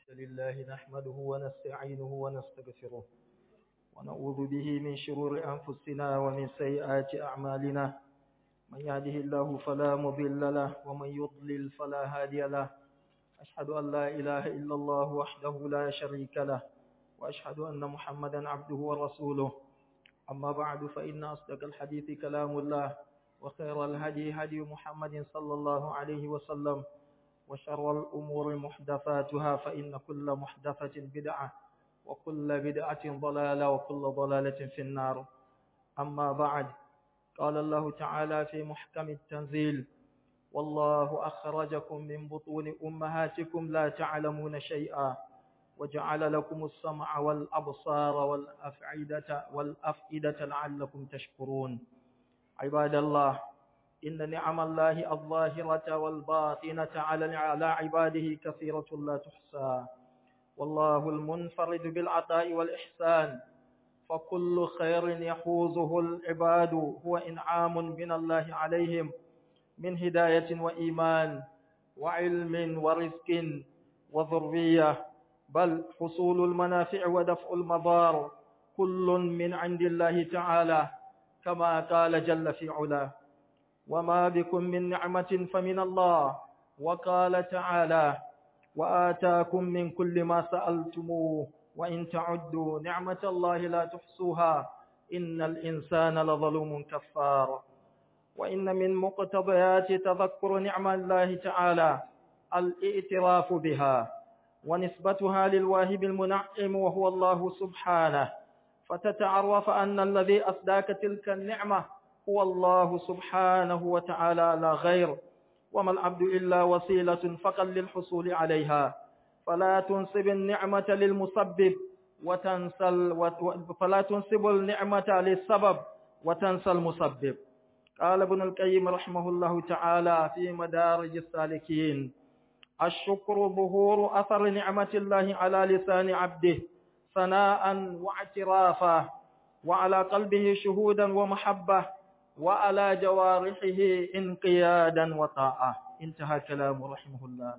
لله نحمده ونستعينه ونستغفره ونعوذ به من شرور أنفسنا ومن سيئات أعمالنا من يهده الله فلا مضل له ومن يضلل فلا هادي له أشهد أن لا إله إلا الله وحده لا شريك له وأشهد أن محمدا عبده ورسوله أما بعد فإن أصدق الحديث كلام الله وخير الهدي هدي محمد صلى الله عليه وسلم وشر الأمور محدثاتها فإن كل محدثة بدعة وكل بدعة ضلالة وكل ضلالة في النار أما بعد قال الله تعالى في محكم التنزيل والله أخرجكم من بطون أمهاتكم لا تعلمون شيئا وجعل لكم السمع والأبصار والأفعدة والأفئدة لعلكم تشكرون عباد الله إن نعم الله الظاهرة والباطنة على على عباده كثيرة لا تحصى والله المنفرد بالعطاء والإحسان فكل خير يحوزه العباد هو إنعام من الله عليهم من هداية وإيمان وعلم ورزق وذرية بل حصول المنافع ودفع المضار كل من عند الله تعالى كما قال جل في علاه وما بكم من نعمة فمن الله وقال تعالى وآتاكم من كل ما سألتموه وإن تعدوا نعمة الله لا تحصوها إن الإنسان لظلوم كفار وإن من مقتضيات تذكر نعم الله تعالى الاعتراف بها ونسبتها للواهب المنعم وهو الله سبحانه فتتعرف أن الذي أصداك تلك النعمة هو الله سبحانه وتعالى لا غير وما العبد إلا وسيلة فقط للحصول عليها فلا تنسب النعمة للمسبب وتنسى فلا تنسب النعمة للسبب وتنسى المسبب قال ابن القيم رحمه الله تعالى في مدارج السالكين الشكر ظهور أثر نعمة الله على لسان عبده ثناء واعترافا وعلى قلبه شهودا ومحبة وعلى جوارحه انقيادا وطاعة انتهى كلامه رحمه الله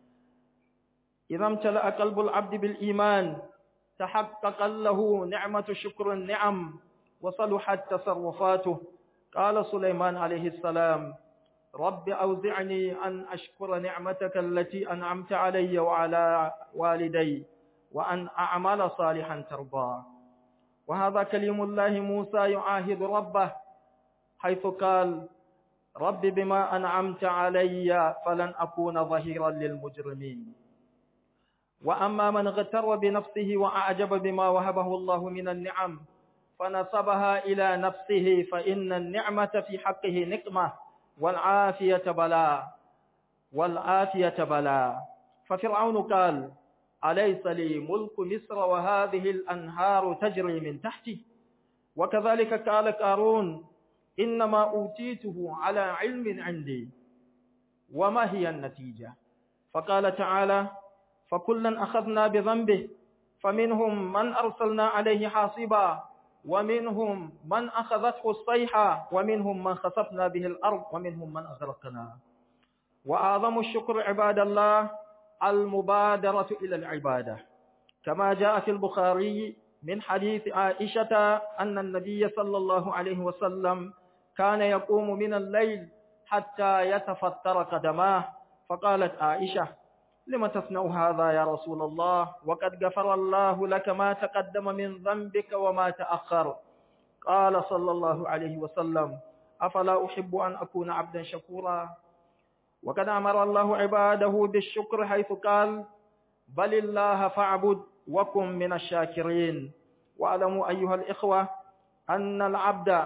إذا امتلأ قلب العبد بالإيمان تحقق له نعمة شكر النعم وصلحت تصرفاته قال سليمان عليه السلام رب أوزعني أن أشكر نعمتك التي أنعمت علي وعلى والدي وأن أعمل صالحا ترضى وهذا كلم الله موسى يعاهد ربه حيث قال رب بما أنعمت علي فلن أكون ظهيرا للمجرمين وأما من اغتر بنفسه وأعجب بما وهبه الله من النعم فنسبها إلى نفسه فإن النعمة في حقه نقمة والعافية بلاء والعافية بلاء ففرعون قال أليس لي ملك مصر وهذه الأنهار تجري من تحتي وكذلك قال قارون إنما أوتيته على علم عندي وما هي النتيجة فقال تعالى فكلا أخذنا بذنبه فمنهم من أرسلنا عليه حاصبا ومنهم من أخذته الصيحة ومنهم من خسفنا به الأرض ومنهم من أغرقنا وأعظم الشكر عباد الله المبادرة إلى العبادة كما جاء في البخاري من حديث عائشة أن النبي صلى الله عليه وسلم كان يقوم من الليل حتى يتفتر قدماه فقالت عائشة لم تصنع هذا يا رسول الله وقد غفر الله لك ما تقدم من ذنبك وما تأخر قال صلى الله عليه وسلم أفلا أحب أن أكون عبدا شكورا وقد أمر الله عباده بالشكر حيث قال بل الله فاعبد وكن من الشاكرين واعلموا أيها الإخوة أن العبد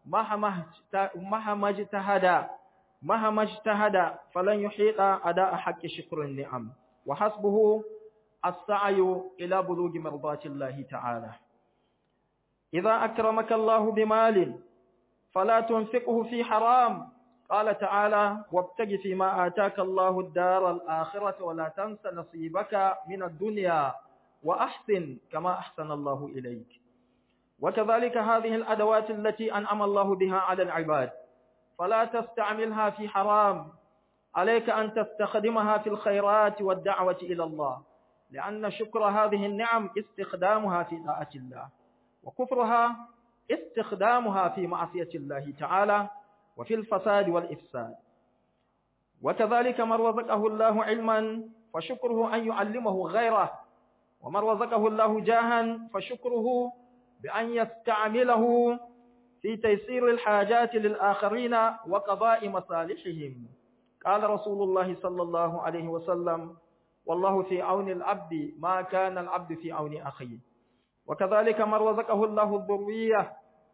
مهما اجتهد مهما اجتهد فلن يحيط أداء حق شكر النعم وحسبه السعي إلى بلوغ مرضات الله تعالى إذا أكرمك الله بمال فلا تنفقه في حرام قال تعالى وابتغ فيما آتاك الله الدار الآخرة ولا تنس نصيبك من الدنيا وأحسن كما أحسن الله إليك وكذلك هذه الأدوات التي أنعم الله بها على العباد فلا تستعملها في حرام عليك أن تستخدمها في الخيرات والدعوة إلى الله لأن شكر هذه النعم استخدامها في طاعة الله وكفرها استخدامها في معصية الله تعالى وفي الفساد والإفساد وكذلك من رزقه الله علما فشكره أن يعلمه غيره ومن رزقه الله جاها فشكره بأن يستعمله في تيسير الحاجات للآخرين وقضاء مصالحهم قال رسول الله صلى الله عليه وسلم والله في عون العبد ما كان العبد في عون أخيه وكذلك من رزقه الله الذرية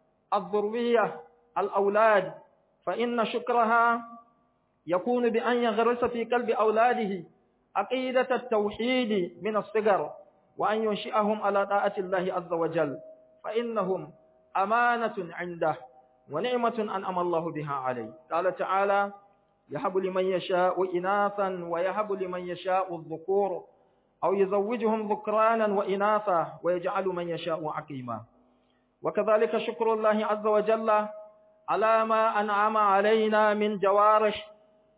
الذرية الأولاد فإن شكرها يكون بأن يغرس في قلب أولاده عقيدة التوحيد من الصغر وأن ينشئهم على طاعة الله عز وجل فإنهم أمانة عنده ونعمة أنعم الله بها عليه قال تعالى يهب لمن يشاء إناثا ويهب لمن يشاء الذكور أو يزوجهم ذكرانا وإناثا ويجعل من يشاء عقيما وكذلك شكر الله عز وجل على ما أنعم علينا من جوارح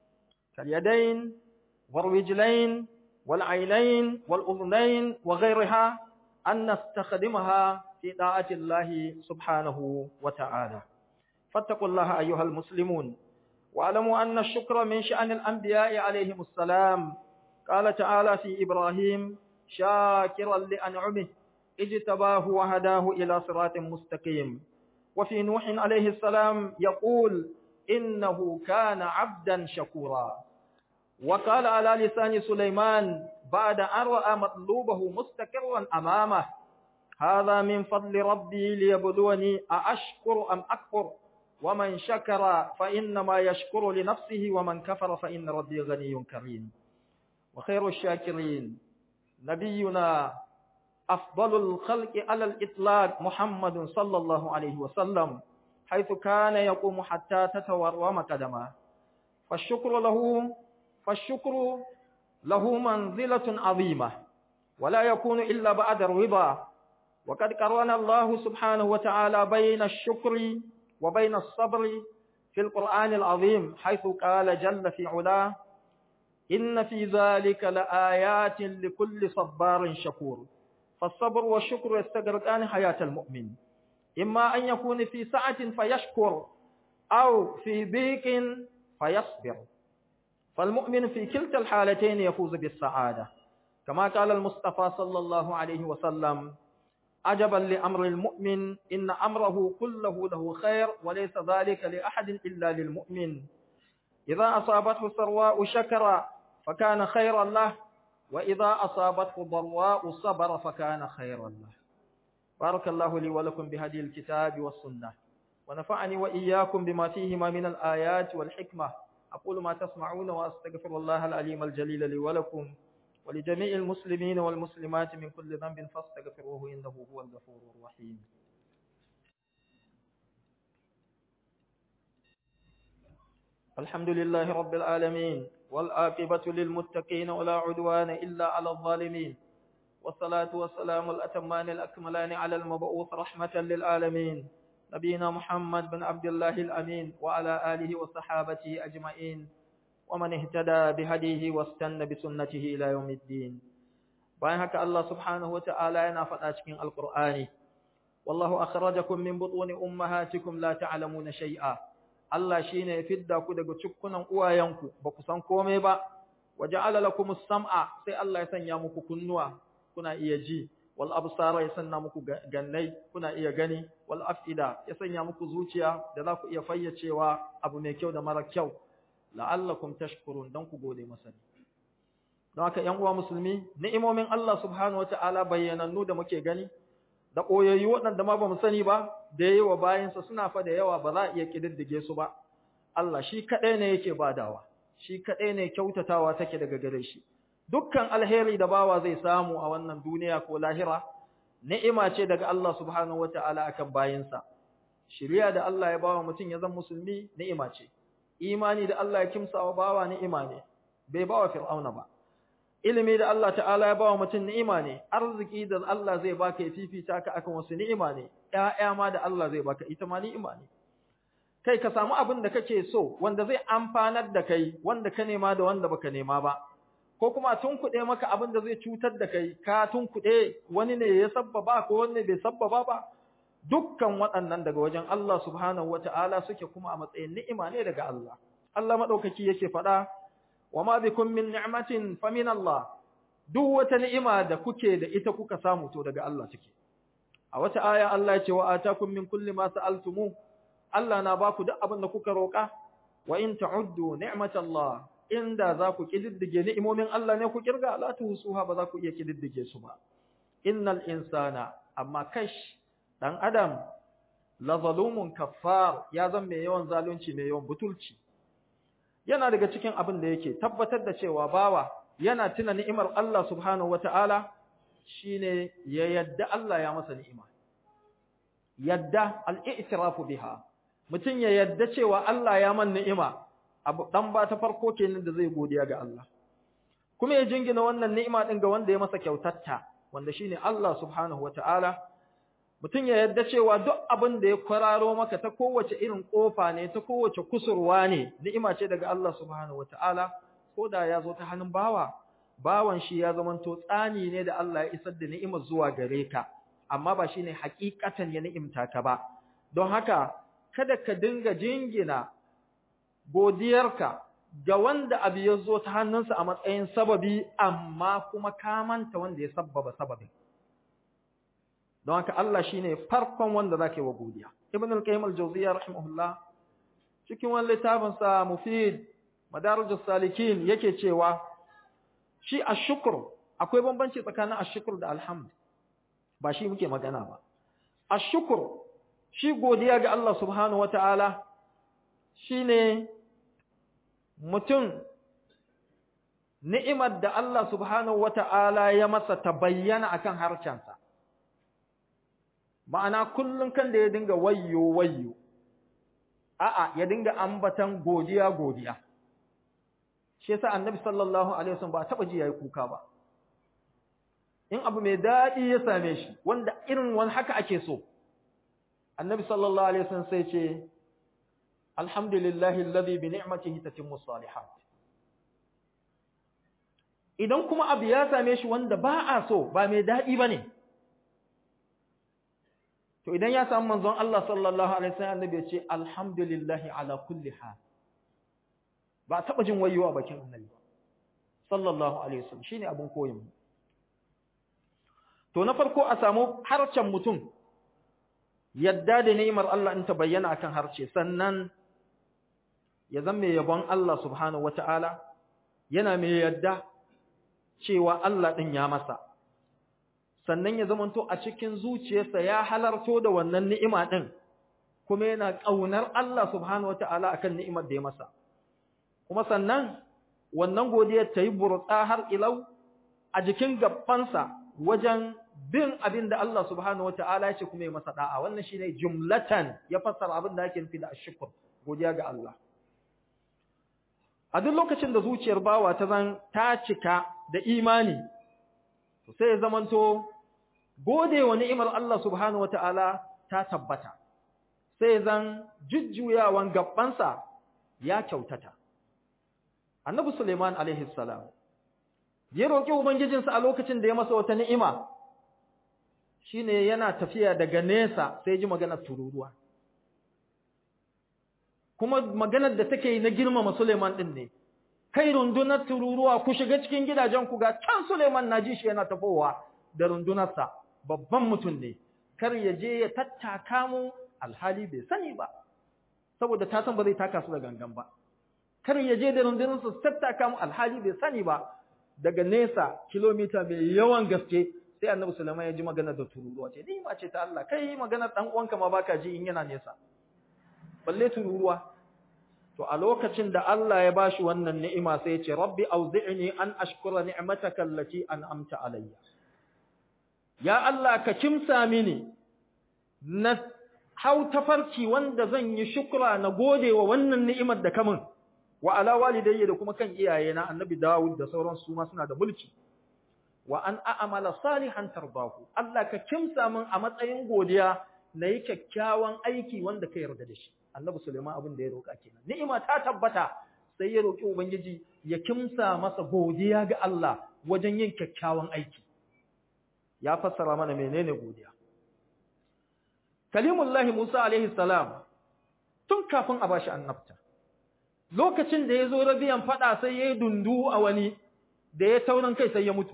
كاليدين والرجلين والعينين والأذنين وغيرها أن نستخدمها في طاعة الله سبحانه وتعالى فاتقوا الله أيها المسلمون واعلموا أن الشكر من شأن الأنبياء عليهم السلام قال تعالى في إبراهيم شاكرا لأنعمه اجتباه وهداه إلى صراط مستقيم وفي نوح عليه السلام يقول إنه كان عبدا شكورا وقال على لسان سليمان بعد أن رأى مطلوبه مستقرا أمامه هذا من فضل ربي ليبلوني أأشكر أم أكفر ومن شكر فإنما يشكر لنفسه ومن كفر فإن ربي غني كريم وخير الشاكرين نبينا أفضل الخلق على الإطلاق محمد صلى الله عليه وسلم حيث كان يقوم حتى تتورم قدمه فالشكر له فالشكر له منزلة عظيمة ولا يكون إلا بعد الرضا وقد قرن الله سبحانه وتعالى بين الشكر وبين الصبر في القرآن العظيم حيث قال جل في علاه إن في ذلك لآيات لكل صبار شكور فالصبر والشكر يستغرقان حياة المؤمن إما أن يكون في سعة فيشكر أو في ضيق فيصبر فالمؤمن في كلتا الحالتين يفوز بالسعادة كما قال المصطفى صلى الله عليه وسلم عجبا لأمر المؤمن إن أمره كله له خير وليس ذلك لأحد إلا للمؤمن إذا أصابته سرواء شكر فكان خيرا له وإذا أصابته ضرواء صبر فكان خيرا له بارك الله لي ولكم بهدي الكتاب والسنة ونفعني وإياكم بما فيهما من الآيات والحكمة أقول ما تسمعون وأستغفر الله العليم الجليل لي ولكم ولجميع المسلمين والمسلمات من كل ذنب فاستغفروه إنه هو الغفور الرحيم الحمد لله رب العالمين والآقبة للمتقين ولا عدوان إلا على الظالمين والصلاة والسلام الأتمان الأكملان على المبعوث رحمة للعالمين نبينا محمد بن عبد الله الأمين وعلى آله وصحابته أجمعين ومن اهتدى بهديه واستنى بسنته إلى يوم الدين bayan haka Allah subhanahu wa ta'ala yana faɗa cikin alƙur'ani wallahu akhrajakum min butuni ummahatikum la ta'lamuna shay'a Allah shine ya fidda ku daga cikkunan uwayenku ba ku san komai ba waja'ala lakumus sam'a sai Allah ya sanya muku kunnuwa kuna iya ji wal absara ya sanya muku gannai kuna iya gani wal afida ya sanya muku zuciya da za ku iya fayyacewa abu mai kyau da mara kyau la'allakum tashkurun dan ku gode masa don haka ƴan uwa musulmi ni'imomin Allah subhanahu wata'ala bayyanannu da muke gani da koyayyu waɗanda ma bamu sani ba da yayi wa bayansa suna fa da yawa ba za a iya kididdige su ba Allah shi kadai ne yake badawa shi kadai ne kyautatawa take daga gare shi dukkan alheri da bawa zai samu a wannan duniya ko lahira ni'ima ce daga Allah subhanahu wata'ala akan bayinsa shiriya da Allah ya bawa mutum ya zama musulmi ni'ima ce imani da Allah ya kimsa wa bawa ni'ima ne bai bawa fir'auna ba ilimi da Allah ta'ala ya bawa mutum ni'ima ne arziki da Allah zai baka ya fifita ka akan wasu ni'ima ne ƴaƴa ma da Allah zai baka ita ma ni'ima ne kai ka samu abin da kake so wanda zai amfanar da kai wanda ka nema da wanda baka nema ba ko kuma tunkuɗe maka abin da zai cutar da kai ka tunkuɗe wani ne ya sabbaba ko wani bai sabbaba ba dukkan waɗannan daga wajen Allah subhanahu wata'ala suke kuma a matsayin ni'ima ne daga Allah Allah madaukaki yake faɗa wa ma bikum min ni'matin fa min Allah duk wata ni'ima da kuke da ita kuka samu to daga Allah take a wata aya Allah ya ce wa atakum min kulli ma sa'altumu Allah na baku duk abin da kuka roƙa wa in ta'uddu ni'matallah inda za ku kididdige ni'imomin Allah ne ku kirga la tuhsuha ba za ku iya kididdige su ba innal insana amma kash dan adam la zalumun kaffar ya zan mai yawan zalunci mai yawan butulci yana daga cikin abin da yake tabbatar da cewa bawa yana tuna ni'imar Allah subhanahu wata'ala shine ya yadda Allah ya masa ni'ima yadda al-i'tirafu biha mutum ya yadda cewa Allah ya man ni'ima abu dan ba ta farko kenan da zai godiya ga Allah kuma ya jingina wannan ni'ima din ga wanda ya masa kyautatta wanda shine Allah subhanahu wata'ala mutum ya yadda cewa duk abin da ya kwararo maka ta kowace irin kofa ne ta kowace kusurwa ne ni'ima ce daga Allah subhanahu wata'ala ko da ya zo ta hannun bawa bawan shi ya zamanto tsani ne da Allah ya isar da ni'imar zuwa gare ka amma ba shine hakikatan ya ni'imta ka ba don haka kada ka dinga jingina godiyarka ga wanda abu ya zo ta hannunsa a matsayin sababi amma kuma ka manta wanda ya sabbaba sababin don haka Allah shine farkon wanda zaka yi wa godiya ibn al-qayyim al-jawziyya rahimahullah cikin wani littafin sa mufid madarijus salikin yake cewa shi ashkur akwai bambanci tsakanin ashkur da alhamd ba shi muke magana ba ashkur shi godiya ga Allah subhanahu wataala shine mutum ni'imar da Allah subhanahu wata'ala ya masa ta bayyana akan harcensa ma'ana kullum kan da ya dinga wayyo wayyo a'a ya dinga ambatan godiya godiya shi yasa annabi sallallahu alaihi wasallam ba taba ji yayi kuka ba in abu mai dadi ya same shi wanda irin wani haka ake so annabi sallallahu alaihi wasallam sai ce alhamdulillahi alladhi bi ni'matihi tatimmu salihat idan kuma abu ya same shi wanda ba a so ba mai dadi bane to idan ya samu manzon Allah sallallahu alaihi wasallam annabi ya ce alhamdulillahi ala kulli hal ba taba jin wayewa bakin annabi sallallahu alaihi wasallam shine abun koyin to na farko a samu harcen mutum yadda da ni'imar Allah in ta bayyana akan harce sannan ya zama mai yabon Allah subhanahu wata'ala yana mai yadda cewa Allah din ya masa sannan ya zamanto a cikin zuciyarsa ya halarto da wannan ni'ima din kuma yana kaunar Allah subhanahu wata'ala akan ni'imar da ya masa kuma sannan wannan godiyar ta yi burtsa har ilau a jikin gabbansa wajen bin abin da Allah subhanahu wata'ala ya ce kuma ya masa da'a wannan shine jumlatan ya fassara abin da ake nufi da ashkur godiya ga Allah a duk lokacin da zuciyar bawa ta zan ta cika da imani to sai ya zamanto gode wa ni'imar Allah subhanahu wata'ala ta tabbata sai zan jujjuyawan gabbansa ya kyautata annabi Suleiman alaihi salam ya roki ubangijinsa a lokacin da ya masa wata ni'ima shine yana tafiya daga nesa sai ji maganar tururuwa kuma maganar da take yi na girmama Suleiman din ne kai rundunar tururuwa ku shiga cikin gidajen ku ga can Suleiman naji shi yana tafowa da rundunarsa babban mutum ne kar ya je ya tattaka mu alhali bai sani ba saboda ta san ba zai taka su da gangan ba kar ya je da rundunarsa su tattaka mu alhali bai sani ba daga nesa kilomita mai yawan gaske sai annabi sulaiman ya ji magana da tururuwa ce ni ma ce ta Allah kai magana dan uwanka ma baka ji in yana nesa balle tururuwa to a lokacin da Allah ya bashi wannan ni'ima sai ya ce rabbi auzi'ni an ashkura ni'mataka allati an'amta alayya ya Allah ka kimsa mini na hau tafarki wanda zan yi shukra na gode wa wannan ni'imar da kamun wa ala walidayya da kuma kan iyayena annabi Dawud da sauran su ma suna da mulki wa an a'mala salihan tardahu Allah ka kimsa min a matsayin godiya nayi kyakkyawan aiki wanda ka yarda da shi annabi Sulaiman abin da ya roka kenan ni'ima ta tabbata sai ya roki ubangiji ya kimsa masa godiya ga Allah wajen yin kyakkyawan aiki ya fassara mana menene godiya kalimullahi Musa alaihi salam tun kafin a bashi annabta lokacin da ya zo rabiyan fada sai ya yi dundu a wani da ya taurin kai sai ya mutu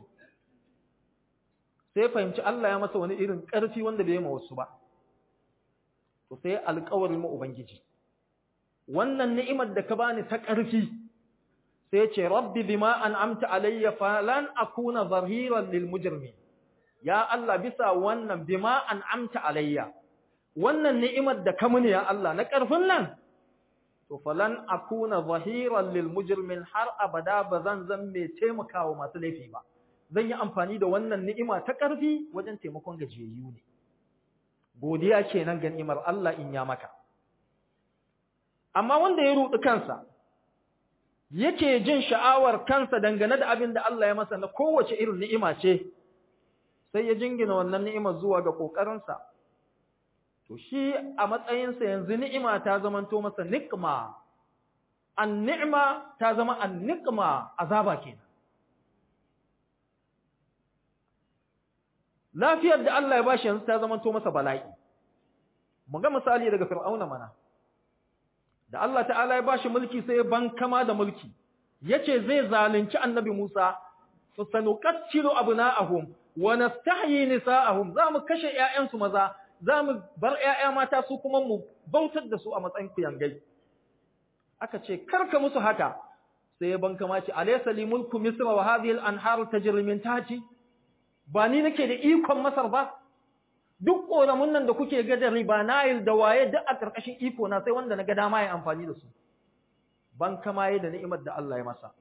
sai fahimci Allah ya masa wani irin ƙarfi wanda bai yi ma wasu ba to sai alƙawarin ma ubangiji wannan ni'imar da ka bani ta ƙarfi sai ya ce rabbi bima an'amta alayya falan akuna zahiran lil mujrimin ya Allah bisa wannan bima an'amta alayya wannan ni'imar da ka muni ya Allah na ƙarfin nan to falan akuna zahiran lil mujrimin har abada bazan zan mai taimakawa masu laifi ba zan yi amfani da wannan ni'ima ta ƙarfi wajen taimakon gajiyayyu ne godiya kenan ga ni'imar Allah in ya maka amma wanda ya rudi kansa yake jin sha'awar kansa dangane da abin da Allah ya masa na kowace irin ni'ima ce sai ya jingina wannan ni'imar zuwa ga kokarinsa to shi a matsayinsa yanzu ni'ima ta zamanto masa niqma an-ni'ma ta zama an-niqma azaba kenan lafiyar da Allah ya bashi yanzu ta zamanto masa bala'i mu ga misali daga fir'auna mana da Allah ta'ala ya bashi mulki sai ya bankama da mulki yace zai zalunci annabi Musa fa sanuqattilu abna'ahum wa nastahyi nisa'ahum zamu kashe ƴaƴansu maza zamu bar ƴaƴa mata su kuma mu bautar da su a matsayin kuyangai aka ce karka musu haka sai ya bankama ce alaysa li mulku misra wa hadhihi al-anhar tajri min tahti ba ni nake da ikon masar ba duk ƙoramun nan da kuke ga da riba nile da waye duk a ƙarƙashin iko na sai wanda na ga dama ya amfani da su ban kama yi da ni'imar da Allah ya masa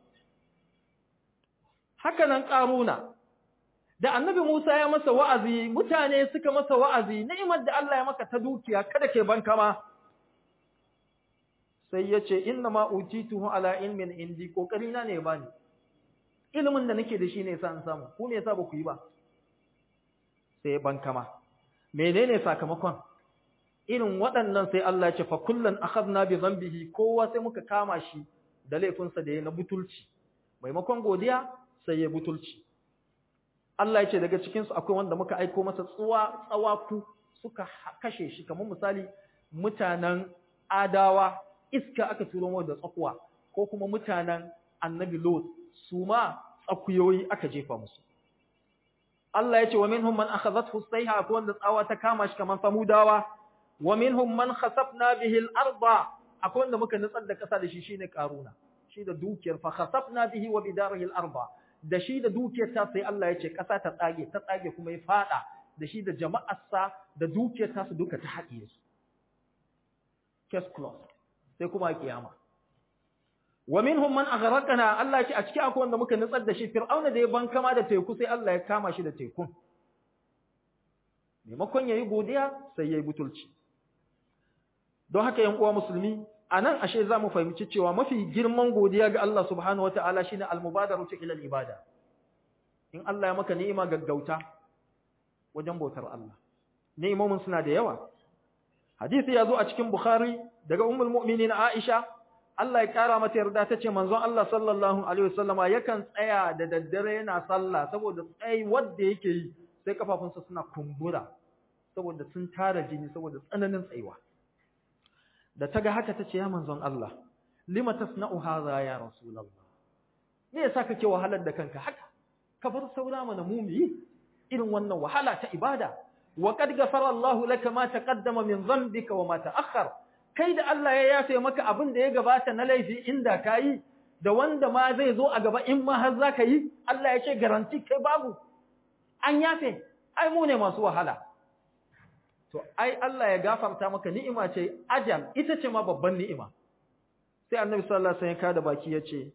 haka nan ƙaruna da annabi Musa ya masa wa'azi mutane suka masa wa'azi ni'imar da Allah ya maka ta dukiya kada ke ban kama sai ya ce inna ma utituhu ala ilmin indi kokari na ne bani ilimin da nake da shi ne yasa an samu ku me yasa ba ku yi ba sai ban kama menene sakamakon irin waɗannan sai Allah ya ce fa kullan akhadna bi dhanbihi kowa sai muka kama shi da laifinsa da ya na butulci maimakon godiya sai ya butulci Allah ya ce daga cikin su akwai wanda muka aiko masa tsuwa tsawaku suka kashe shi kamar misali mutanen adawa iska aka turo mu da tsakuwa ko kuma mutanen annabi lot su ma tsakuyoyi aka jefa musu Allah ya ce wa minhum man akhadhathu sayha akwai wanda tsawa ta kama shi kamar samudawa wa minhum man khasafna bihi al-arda akwai wanda muka nutsar da kasa da shi shine karuna shi da dukiyar fa khasafna bihi wa bidarihi al-arda da shi da dukiyar ta sai Allah ya ce kasa ta tsage ta tsage kuma ya fada da shi da jama'arsa da dukiyar ta su duka ta haɗiye su case closed sai kuma kiyama wa minhum man aghraqna Allah ya ce a cikin akwai wanda muka nutsar da shi fir'auna da ya bankama da teku sai Allah ya kama shi da tekun maimakon yayi godiya sai yayi butulci don haka yan uwa musulmi anan ashe zamu fahimci cewa mafi girman godiya ga Allah subhanahu wataala shine al-mubadaratu ila al-ibada in Allah ya maka ni'ima gaggauta wajen bautar Allah ni'imomin suna da yawa hadisi ya zo a cikin bukhari daga ummul mu'minin aisha Allah ya kara mata yarda tace manzon Allah sallallahu alaihi wasallama yakan tsaya da daddare yana sallah saboda tsayi wanda yake yi sai kafafunsa suna kumbura saboda sun tara jini saboda tsananin tsayuwa da taga haka tace ya manzon Allah lima tasna'u hadha ya rasulullah me yasa kake wahalar da kanka haka ka bar saura mana mu yi irin wannan wahala ta ibada wa qad ghafara Allah laka ma taqaddama min dhanbika wa ma ta'akhkhar kai da Allah ya yafe maka abin da ya gabata na laifi inda kayi da wanda ma zai zo a gaba in ma har zaka yi Allah ya ce garanti kai babu an yafe ai mu ne masu wahala to ai Allah ya gafarta maka ni'ima ce ajal ita ce ma babban ni'ima sai annabi sallallahu alaihi wasallam ya kada baki yace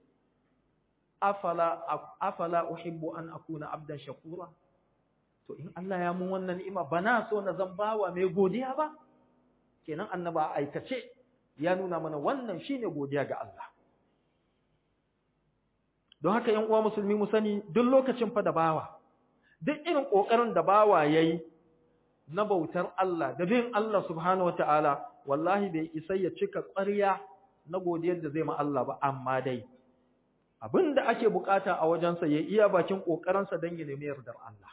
afala afala uhibbu an akuna abdan shakura to in Allah ya mun wannan ni'ima bana so na zan bawa mai godiya ba kenan annaba aikace ya nuna mana wannan shine godiya ga Allah don haka yan uwa musulmi mu sani duk lokacin fa da bawa duk irin kokarin da bawa yayi na bautar Allah da bin Allah subhanahu wataala wallahi bai isa ya cika ƙarya na godiyar da zai ma Allah ba amma dai abinda ake bukata a wajensa ya iya bakin kokarinsa don ya nemi yardar Allah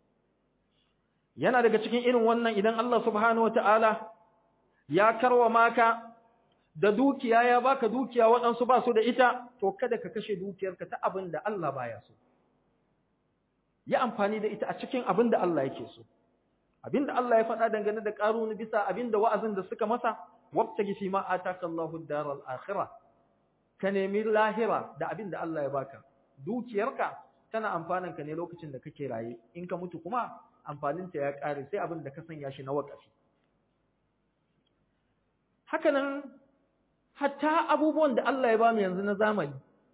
yana daga cikin irin wannan idan Allah subhanahu wataala ya karwa maka da dukiya ya baka dukiya waɗansu ba su da ita to kada ka kashe dukiyarka ta abin da Allah baya so yi amfani da ita a cikin abin da Allah yake so abin da Allah ya faɗa dangane da ƙaruni bisa abin da wa'azin da suka masa wabtagi fi ma ataka Allahu daral akhirah ka nemi lahira da abin da Allah ya baka dukiyarka tana amfanin ka ne lokacin da kake raye in ka mutu kuma amfanin ta ya ƙare sai abin da ka sanya shi na waƙafi haka nan hatta abubuwan da Allah ya ba mu yanzu na zamani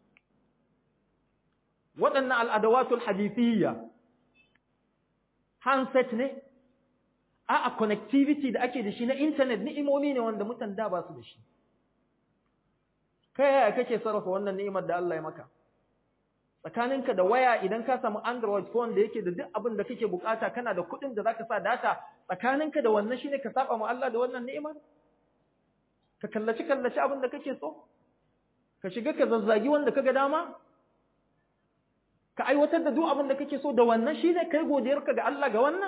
waɗannan al'adawatul hadithiyya handset ne a connectivity da ake da shi na internet ni'imomi ne wanda mutan da ba su da shi kai yaya kake sarrafa wannan ni'imar da Allah ya maka tsakaninka da waya idan ka samu android phone da yake da duk abin da kake bukata kana da kuɗin da zaka sa data tsakaninka da wannan shine ka saba ma Allah da wannan ni'imar ka kallaci kallaci abin da kake so ka shiga ka zazzagi wanda kaga dama ka aiwatar da duk abin da kake so da wannan shine kai godiyarka ga Allah ga wannan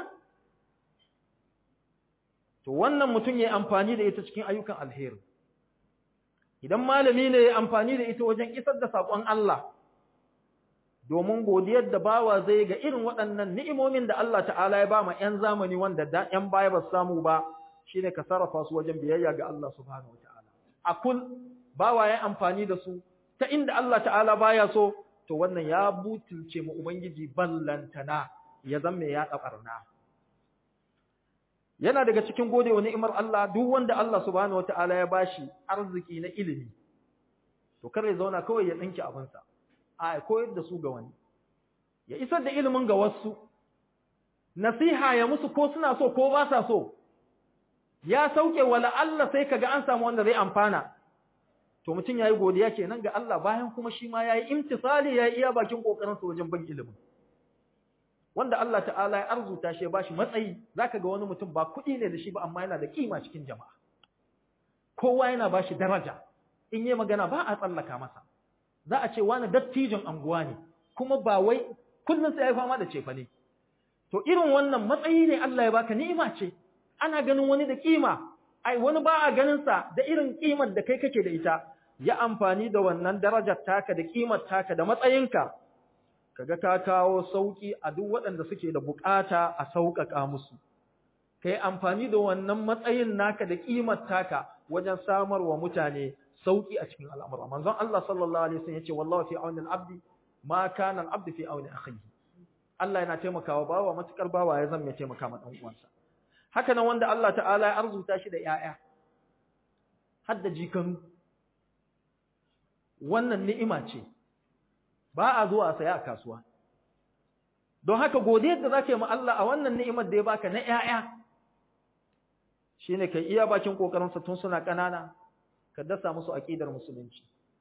to wannan mutum yayi amfani da ita cikin ayyukan alheri idan malami ne yayi amfani da ita wajen isar da sakon Allah domin godiyar da bawa zai ga irin waɗannan ni'imomin da Allah ta'ala ya ba ma 'yan zamani wanda da 'yan baya ba samu ba shine ka sarrafa su wajen biyayya ga Allah subhanahu wataala a kul bawa ya amfani da su ta inda Allah ta'ala baya so to wannan ya butulce mu ubangiji ballantana ya zama ya dabarna yana daga cikin godewa ni'imar Allah duk wanda Allah subhanahu wataala ya bashi arziki na ilimi to kar ya zauna kawai ya tsinki abinsa a koyar da su ga wani ya isar da ilimin ga wasu nasiha ya musu ko suna so ko ba sa so ya sauke wala Allah sai kaga an samu wanda zai amfana to mutum yayi godiya kenan ga Allah bayan kuma shi ma yayi imtisali yayi iya bakin kokarin sa wajen bin ilimin wanda Allah ta'ala ya arzuta shi ya bashi matsayi zaka ga wani mutum ba kuɗi ne da shi ba amma yana da kima cikin jama'a kowa yana bashi daraja in yi magana ba a tsallaka masa za a ce wani dattijin anguwa ne kuma ba wai kullum sai ya fama da cefa ne to irin wannan matsayi ne Allah ya baka ni'ima ce ana ganin wani da kima ai wani ba a ganin sa da irin kimar da kai kake da ita ya amfani da wannan darajar taka da kimar taka da matsayinka kaga ka kawo sauki a duk waɗanda suke da bukata a sauƙaƙa musu kai amfani da wannan matsayin naka da kimar taka wajen samarwa mutane sauki a cikin al'amura manzon Allah sallallahu alaihi wasallam yace wallahi fi auni al-abdi ma kana al-abdu fi auni akhihi Allah yana taimakawa bawa matukar bawa ya zama ya taimaka ma dan uwansa haka nan wanda Allah ta'ala ya arzuta shi da yaya har da jikanu wannan ni'ima ce ba a zuwa a saya a kasuwa don haka godiyar da zaka yi ma Allah a wannan ni'imar da ya baka na yaya shine kai iya bakin kokarin sa tun suna kanana ka dasa musu aqidar musulunci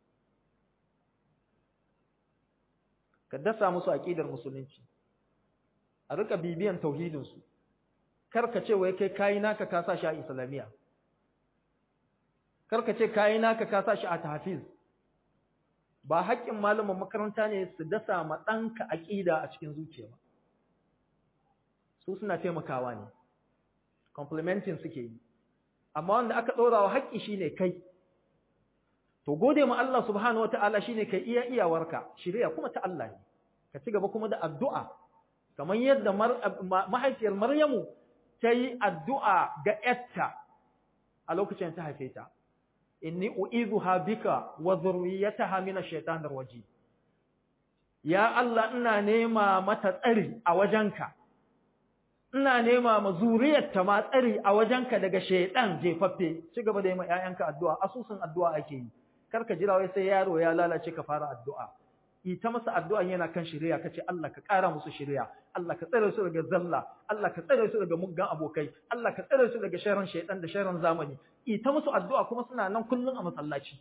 ka dasa musu aqidar musulunci a rika bibiyan tauhidin su kar ka ce wai kai kai naka ka sa shi a islamiya kar ka ce kai naka ka sa shi a tahfiz ba haƙƙin malamin makaranta ne su dasa ma ɗanka aqida a cikin zuciya ba su suna taimakawa ne complementing suke yi amma wanda aka ɗora wa haƙƙi shine kai to gode ma Allah subhanahu wataala shine kai iya iyawarka shirya kuma ta Allah ne ka ci gaba kuma da addu'a kamar yadda mahaifiyar Maryamu ta yi addu'a ga ‘yarta a lokacin ta haife ta inni u'izuha bika wa zurriyataha min ash-shaytanir rajim ya Allah ina nema mata tsari a wajenka ina nema ma zuriyarta ma tsari a wajenka daga shaydan jefaffe ci gaba da yi ma ƴaƴanka addu'a asusun addu'a ake yi karka jira wai sai yaro ya lalace ka fara addu'a ita masa addu'a yana kan shari'a kace Allah ka ƙara musu shari'a Allah ka tsare su daga zalla Allah ka tsare su daga muggan abokai Allah ka tsare su daga sharrin shaytan da sharrin zamani ita musu addu'a kuma suna nan kullun a masallaci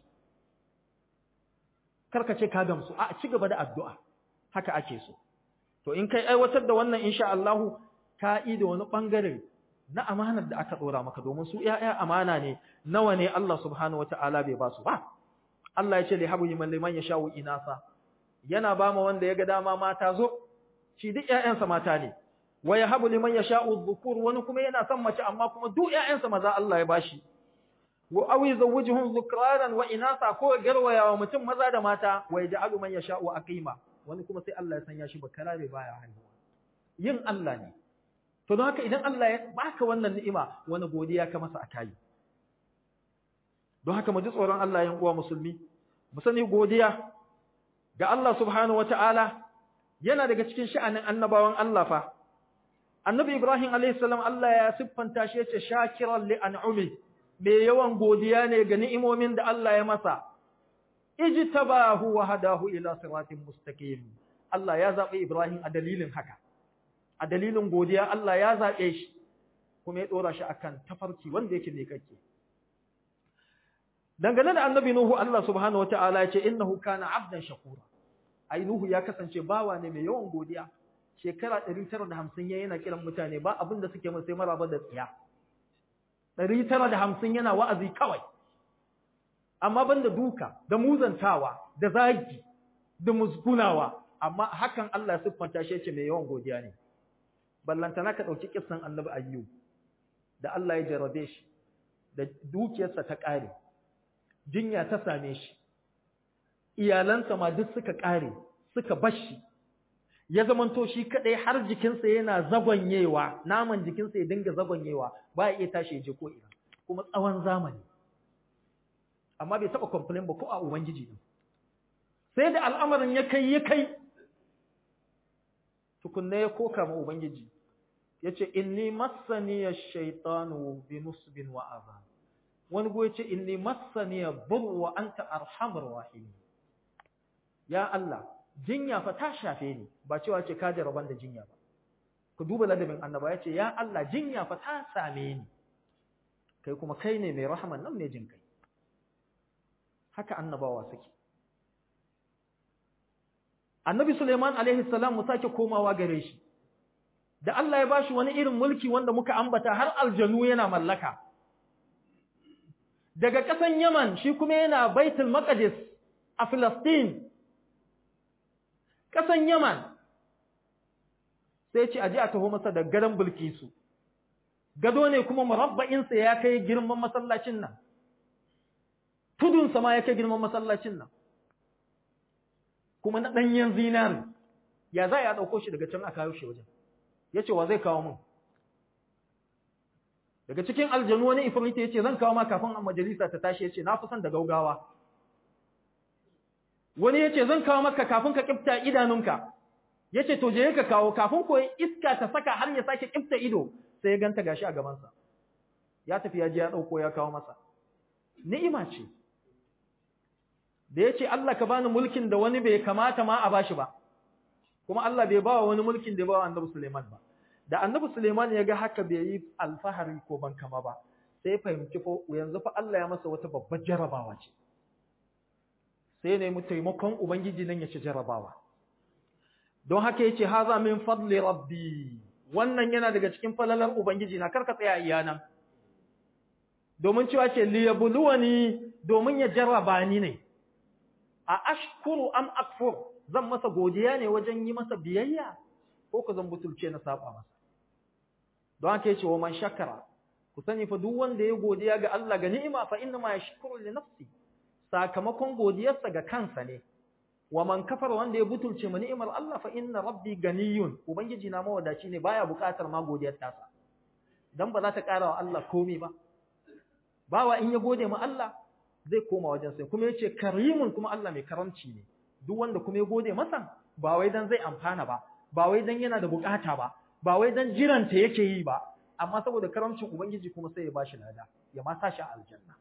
karka ce ka gamsu a ci gaba da addu'a haka ake so to in kai aiwatar da wannan insha Allah ka yi da wani bangare na amanar da aka dora maka domin su ƴaƴa amana ne nawa ne Allah subhanahu wataala bai ba su ba Allah ya ce li habu liman liman yasha'u inasa yana ba ma wanda ya ga dama mata zo shi duk ƴaƴansa mata ne wa yahabu liman yasha'u dhukur wani kuma yana son mace amma kuma duk ƴaƴansa maza Allah ya bashi wa awi zawjuhum dhukranan wa inasa ko garwaya wa mutum maza da mata wa yaj'alu man yasha'u aqima wani kuma sai Allah ya sanya shi bakara ne baya haihuwa yin Allah ne to don haka idan Allah ya baka wannan ni'ima wani godiya ka masa akai don haka mu ji tsoron Allah yan uwa musulmi mu sani godiya ga Allah subhanahu wataala yana daga cikin sha'anin annabawan Allah fa annabi Ibrahim alayhi salam Allah ya siffanta shi yace shakiran li an'umi me yawan godiya ne ga ni'imomin da Allah ya masa ijtabahu wa hadahu ila siratin mustaqim Allah ya zabi Ibrahim a dalilin haka a dalilin godiya Allah ya zabe shi kuma ya dora shi akan tafarki wanda yake mai kake dangane da annabi Nuhu Allah subhanahu wataala ya ce innahu kana abdan shakura ai Nuhu ya kasance bawa ne mai yawan godiya shekara 950 yayin yana kiran mutane ba abin da suke masa sai maraba da tsiya 950 yana wa'azi kawai amma banda duka da muzantawa da zagi da musgunawa amma hakan Allah ya siffanta shi yace mai yawan godiya ne ballantana ka dauki kissan Annabi Ayyub da Allah ya jarabe shi da dukiyarsa ta kare jinya ta same shi iyalansa ma duk suka kare suka bashi ya zamanto shi kadai har jikinsa yana zagonyewa naman jikinsa ya dinga zagonyewa ba ya iya tashi ya je ko ina kuma tsawon zamani amma bai taba complain ba ko a ubangiji din sai da al'amarin ya kai ya kai tukunna ya koka ma ubangiji yace inni massani ash-shaytanu bi nusbin wa adha wani go yace inni massani dhur wa anta arhamur rahim ya Allah jinya fa ta shafe ni ba cewa ce ka jaraban da jinya ba ku duba ladabin annaba yace ya Allah jinya fa ta same ni kai kuma kai ne mai rahman nan ne jin kai haka annabawa suke annabi Suleiman alaihi salam mu sake komawa gare shi da Allah ya bashi wani irin mulki wanda muka ambata har aljanu yana mallaka daga ƙasan Yaman shi kuma yana Baitul Maqdis a Filistin ƙasan Yaman sai ce aje a taho masa da gadan Bilkisu gado ne kuma murabba'insa ya kai girman masallacin nan tudunsa ma ya kai girman masallacin nan kuma na ɗanyen zinari ya za a ɗauko shi daga can a kawo shi wajen ya ce wa zai kawo mun daga cikin aljanu wani ifrita ya ce zan kawo ma kafin a majalisa ta tashi ya ce na fi son da gaugawa wani ya ce zan kawo maka kafin ka kifta idanunka ya ce to je ka kawo kafin ko iska ta saka har ya sake kifta ido sai ya ganta gashi a gabansa ya tafi ya je ya ɗauko ya kawo masa ni'ima ce da ya ce Allah ka bani mulkin da wani bai kamata ma a bashi ba kuma Allah bai bawa wani mulkin da ya bawa annabi Suleiman ba da annabi Suleiman ya ga haka bai yi alfahari ko ban kama ba sai fahimci fa yanzu fa Allah ya masa wata babbar jarabawa ce sai ne mu taimakon ubangiji nan ya ci jarabawa don haka yace haza min fadli rabbi wannan yana daga cikin falalar ubangiji na karka tsaya iya nan domin cewa ce liyabluwani domin ya jarraba ni ne a ashkuru am akfur zan masa godiya ne wajen yi masa biyayya ko ka zan butulce na saba masa don haka yace wa man shakara ku sani fa duk wanda ya godiya ga Allah ga ni'ima fa inna ma yashkuru li nafsi sakamakon godiyarsa ga kansa ne wa man kafara wanda ya butulce ma ni'imar Allah fa inna rabbi ganiyun ubangiji na mawadaci ne baya bukatar ma godiyar tasa dan ba za ta kara wa Allah komai ba bawa in ya gode ma Allah zai koma wajen sai kuma yace karimun kuma Allah mai karamci ne duk wanda kuma ya gode masa ba wai dan zai amfana ba ba wai dan yana da bukata ba ba wai dan jiranta yake yi ba amma saboda karamcin ubangiji kuma sai ya bashi lada ya ma sa shi a aljanna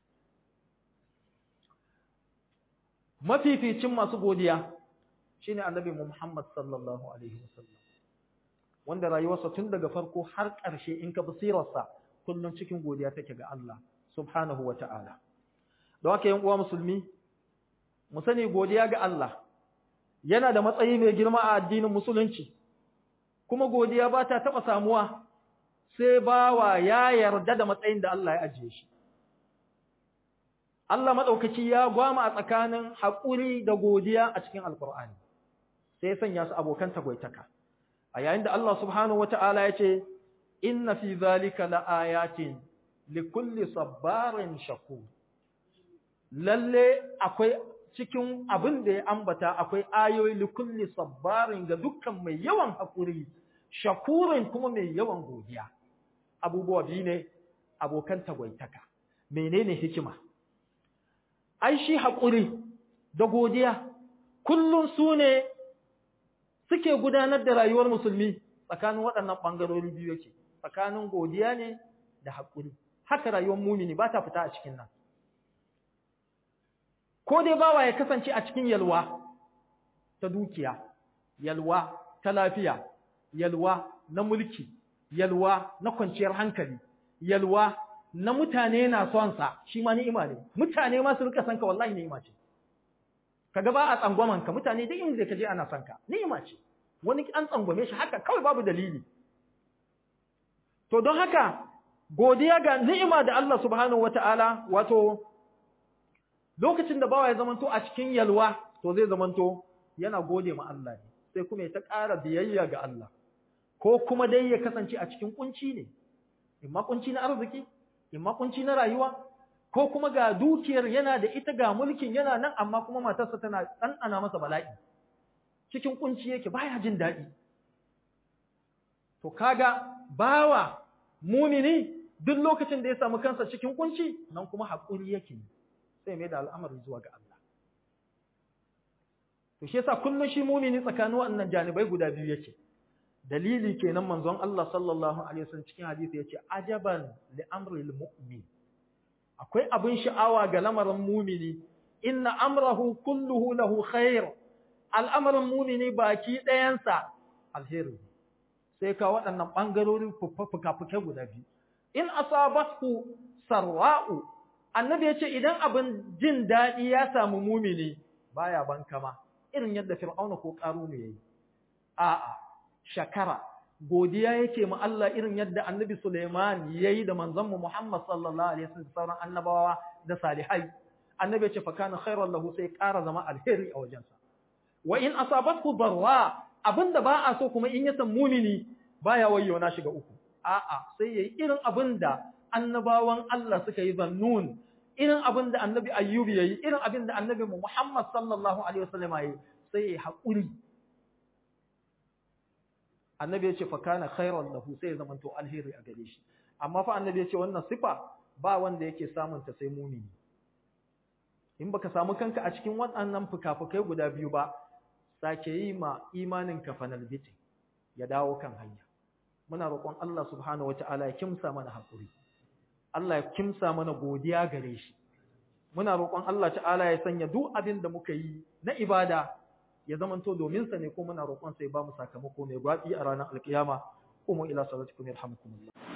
mafificin masu godiya shine annabi Muhammad sallallahu alaihi wasallam wanda rayuwarsa tun daga farko har ƙarshe in ka basirarsa kullum cikin godiya take ga Allah subhanahu wata'ala don haka yan uwa musulmi mu sani godiya ga Allah yana da matsayi mai girma a addinin musulunci kuma godiya ba ta taɓa samuwa sai bawa ya yarda da matsayin da Allah ya ajiye shi Allah maɗaukaki ya gwama a tsakanin haƙuri da godiya a cikin Alƙur'ani, sai ya sanya su abokan tagwaitaka. A yayin da Allah subhanahu wa ta'ala ya ce, Inna fi zalika la'ayatin likulli sabbarin shaku. Lalle akwai cikin abin da ya ambata akwai ayoyi likulli sabbarin ga dukkan mai yawan haƙuri, shakurin kuma mai yawan godiya. Abubuwa biyu ne abokan tagwaitaka. Menene hikima? ai shi haƙuri da godiya kullum su ne suke gudanar da rayuwar musulmi tsakanin waɗannan ɓangarori biyu yake tsakanin godiya ne da haƙuri haka rayuwar mumini ba ta fita a cikin nan ko dai bawa ya kasance a cikin yalwa ta dukiya yalwa ta lafiya yalwa na mulki yalwa na kwanciyar hankali yalwa na mutane na son sa shi ma ni'ima ne mutane ma su rika son ka wallahi ni'ima ce kaga ba a tsangwaman ka mutane duk inda ka je ana son ka ni'ima ce wani an tsangwame shi haka kawai babu dalili to don haka godiya ga ni'ima da Allah subhanahu wataala wato lokacin da bawa ya zamanto a cikin yalwa to zai zamanto yana gode ma Allah ne sai kuma ya ta ƙara biyayya ga Allah ko kuma dai ya kasance a cikin kunci ne imma kunci na arziki imma kunci na rayuwa ko kuma ga dukiyar yana da ita ga mulkin yana nan amma kuma matarsa tana ɗanɗana masa bala'i cikin kunci yake baya jin daɗi to kaga bawa mumini duk lokacin da ya samu kansa cikin kunci nan kuma haƙuri yake sai mai da al'amari zuwa ga Allah to shi yasa kullum shi mumini tsakanin waɗannan janibai guda biyu yake dalili kenan manzon Allah sallallahu alaihi wasallam cikin hadisi yace ajaban li amril mu'min akwai abin sha'awa ga lamarin mumini inna amrahu kulluhu lahu khair al'amarin mumini baki ɗayansa alheri sai ka waɗannan ɓangarorin fuka-fukai guda biyu in asabathu sarra'u annabi yace idan abin jin daɗi ya samu mumini baya bankama irin yadda fir'auna ko ƙarunu yayi a'a shakara godiya yake ma Allah irin yadda Annabi Sulaiman yayi da manzon mu Muhammad sallallahu alaihi wasallam sauran annabawa da salihai annabi ce fa kana khairan lahu sai ƙara zama alheri a wajensa wa in asabathu darra abinda ba a so kuma in ya san mumini baya wayyo na shiga uku a'a sai yayi irin abinda annabawan Allah suka yi zannun irin abinda annabi ayyubi yayi irin abinda annabi Muhammad sallallahu alaihi wasallam yayi sai yayi haƙuri annabi ya ce fa kana khairan lahu sai ya zamanto alheri a gare shi amma fa annabi ya ce wannan sifa ba wanda yake samun ta sai mumini in baka samu kanka a cikin waɗannan fukafukai guda biyu ba sake yi ma imanin ka fanal biti ya dawo kan hanya muna roƙon Allah subhanahu wataala ya kimsa mana hakuri Allah ya kimsa mana godiya gare shi muna roƙon Allah ta'ala ya sanya duk abin da muka yi na ibada ya zamanto domin sa ne ko muna roƙon sai ba mu sakamako mai gwabi a ranar alkiyama kuma ila salatikum yarhamukumullah